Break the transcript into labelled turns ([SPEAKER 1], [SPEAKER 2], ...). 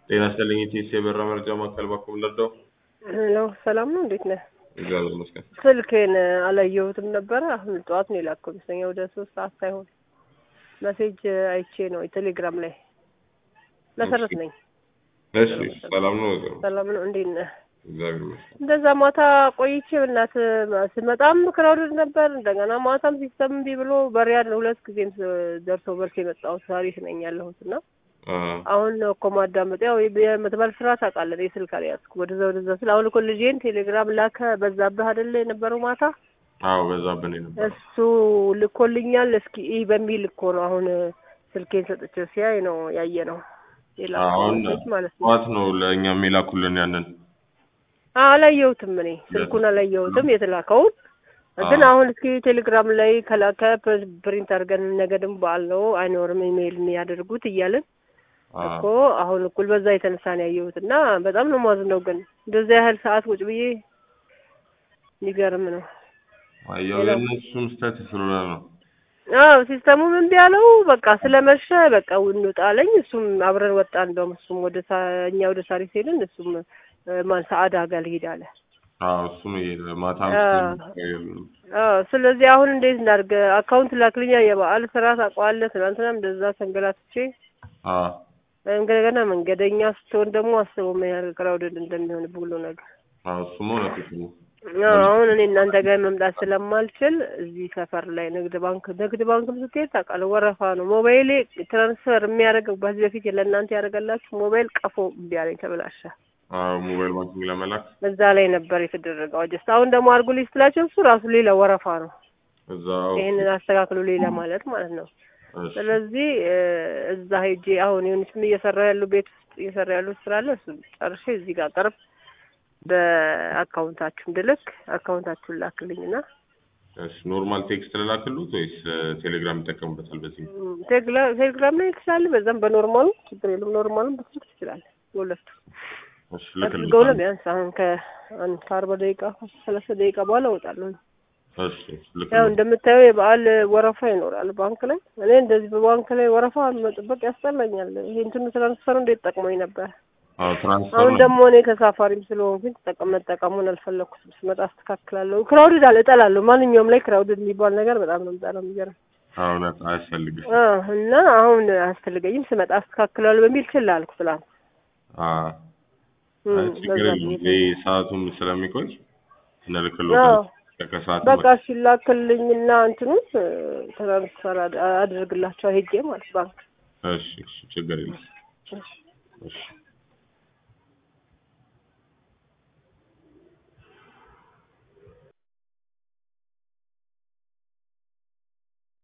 [SPEAKER 1] ጤና ይስጥልኝ ኢቲኤስ የበራ መረጃ ማዕከል ባኩም ለርዳው
[SPEAKER 2] ሄሎ ሰላም ነው፣ እንዴት ነህ?
[SPEAKER 1] እግዚአብሔር ይመስገን።
[SPEAKER 2] ስልኬን አላየሁትም ነበረ። አሁን ጠዋት ነው የላከው መሰለኝ ወደ ሶስት ሰዓት ሳይሆን መሴጅ አይቼ ነው ቴሌግራም ላይ መሰረት ነኝ።
[SPEAKER 1] እሺ ሰላም ነው ወይዘሮ?
[SPEAKER 2] ሰላም ነው፣ እንዴት ነህ?
[SPEAKER 1] እግዚአብሔር ይመስገን።
[SPEAKER 2] እንደዛ ማታ ቆይቼ ብናት ስመጣም ክራውድድ ነበር። እንደገና ማታም ሲስተም እምቢ ብሎ በሪያድ ሁለት ጊዜም ደርሶ መልስ የመጣሁት ታሪክ ነኝ ያለሁት እና አሁን ነው እኮ ማዳመጥ ያው የምትባል ስራ ታውቃለህ። የስልክ አልያዝኩ ወደዛ ወደዛ ስል አሁን እኮ ልጄን ቴሌግራም ላከ በዛብህ አይደለ የነበረው ማታ
[SPEAKER 1] አዎ በዛብህ ነው የነበረው።
[SPEAKER 2] እሱ ልኮልኛል። እስኪ ይህ በሚል እኮ ነው አሁን ስልኬን ሰጥቼው ሲያይ ነው ያየ ነው
[SPEAKER 1] አሁን
[SPEAKER 2] የላኩት ማለት ነው።
[SPEAKER 1] ጠዋት ነው ለእኛም የላኩልን ያንን
[SPEAKER 2] አላየሁትም እኔ ስልኩን አላየሁትም የተላከውን ግን አሁን እስኪ ቴሌግራም ላይ ከላከ ፕሪንት አድርገን ነገ ደግሞ በዓል ነው አይኖርም ኢሜይል የሚያደርጉት እያልን እኮ አሁን እኩል በዛ የተነሳ ነው ያየሁት እና በጣም ነው ማዝነው። ግን እንደዚያ ያህል ሰዓት ቁጭ ብዬ የሚገርም ነው።
[SPEAKER 1] ያው የእነሱም ስህተት ስለሆነ ነው።
[SPEAKER 2] አዎ ሲስተሙም እምቢ አለው። በቃ ስለመሸ በቃ እንውጣ አለኝ። እሱም አብረን ወጣ። እንደውም እሱም ወደ እኛ ወደ ሳሪስ ሄድን። እሱም ማን ሰዓዳ ጋር ልሄድ አለ።
[SPEAKER 1] አዎ እሱም ይሄ ማታ
[SPEAKER 2] አዎ ስለዚህ አሁን እንዴት እናድርግ? አካውንት ላክልኛ። የበዓል ስራ ታውቀዋለህ። ትናንትናም እንደዛ ተንገላትቼ
[SPEAKER 1] አዎ
[SPEAKER 2] እንደገና መንገደኛ ስትሆን ደግሞ አስበው ምን ያህል ክራውድድ እንደሚሆን ብሎ ነገር
[SPEAKER 1] አዎ እሱም እውነት ነው።
[SPEAKER 2] አሁን እኔ እናንተ ጋር መምጣት ስለማልችል እዚህ ሰፈር ላይ ንግድ ባንክ ንግድ ባንክም ስትሄድ ታውቃለህ ወረፋ ነው። ሞባይሌ ትራንስፈር የሚያደርገው በዚህ በፊት ለእናንተ ያደርገላችሁ ሞባይል ቀፎ እምቢ አለኝ ተበላሸ።
[SPEAKER 1] አዎ ሞባይል ባንኪንግ ለመላክ
[SPEAKER 2] እዛ ላይ ነበር የተደረገው አጀስት። አሁን ደግሞ አድርጉልኝ ስትላቸው እሱ ራሱ ሌላ ወረፋ ነው።
[SPEAKER 1] እዛው
[SPEAKER 2] ይሄንን አስተካክሉ ሌላ ማለት ማለት ነው። ስለዚህ እዛ ሄጄ አሁን የሆነችም እየሰራ ያሉ ቤት ውስጥ እየሰራ ያሉ ስራ አለ። እሱ ጨርሼ እዚህ ጋር ቅርብ በአካውንታችሁ እንድልክ አካውንታችሁን ላክልኝና
[SPEAKER 1] እሺ ኖርማል ቴክስት ልላክሉት ወይስ ቴሌግራም ይጠቀሙበታል? በዚህ
[SPEAKER 2] ቴሌግራም ላይ ትችላለህ፣ በዛም በኖርማሉ ችግር የለም። ኖርማሉም በስልክ ትችላለህ። በሁለቱ
[SPEAKER 1] እሺ
[SPEAKER 2] አድርገው ነው ቢያንስ አሁን ከአንድ ከአርባ ደቂቃ ከሰላሳ ደቂቃ በኋላ እወጣለሁ።
[SPEAKER 1] እሺ
[SPEAKER 2] ያው እንደምታየው የበዓል ወረፋ ይኖራል ባንክ ላይ። እኔ እንደዚህ በባንክ ላይ ወረፋ መጠበቅ ያስጠላኛል። ይሄ እንትኑ ትራንስፈሩ እንዴት ጠቅሞኝ ነበር።
[SPEAKER 1] አዎ ትራንስፈር
[SPEAKER 2] አሁን ደግሞ እኔ ተሳፋሪም ስለሆንኩኝ ተጠቀም መጠቀሙን አልፈለኩትም። ስመጣ አስተካክላለሁ። ክራውድድ አለ እጠላለሁ። ማንኛውም ላይ ክራውድድ የሚባል ነገር በጣም ነው የምጠላው። የሚገርም
[SPEAKER 1] እውነት አያስፈልግም
[SPEAKER 2] እና አሁን አያስፈልገኝም። ስመጣ አስተካክላለሁ በሚል ችላ አልኩ ትላንት።
[SPEAKER 1] ችግር የለም ይሄ ሰዓቱም ስለሚቆይ እንልክልዎታለን። ከሰዓት
[SPEAKER 2] በቃ ሲላክልኝና እንትኑን ትራንስፈር አድርግላቸው ሄጄ ማለት ባንክ።
[SPEAKER 1] እሺ እሺ ችግር የለም።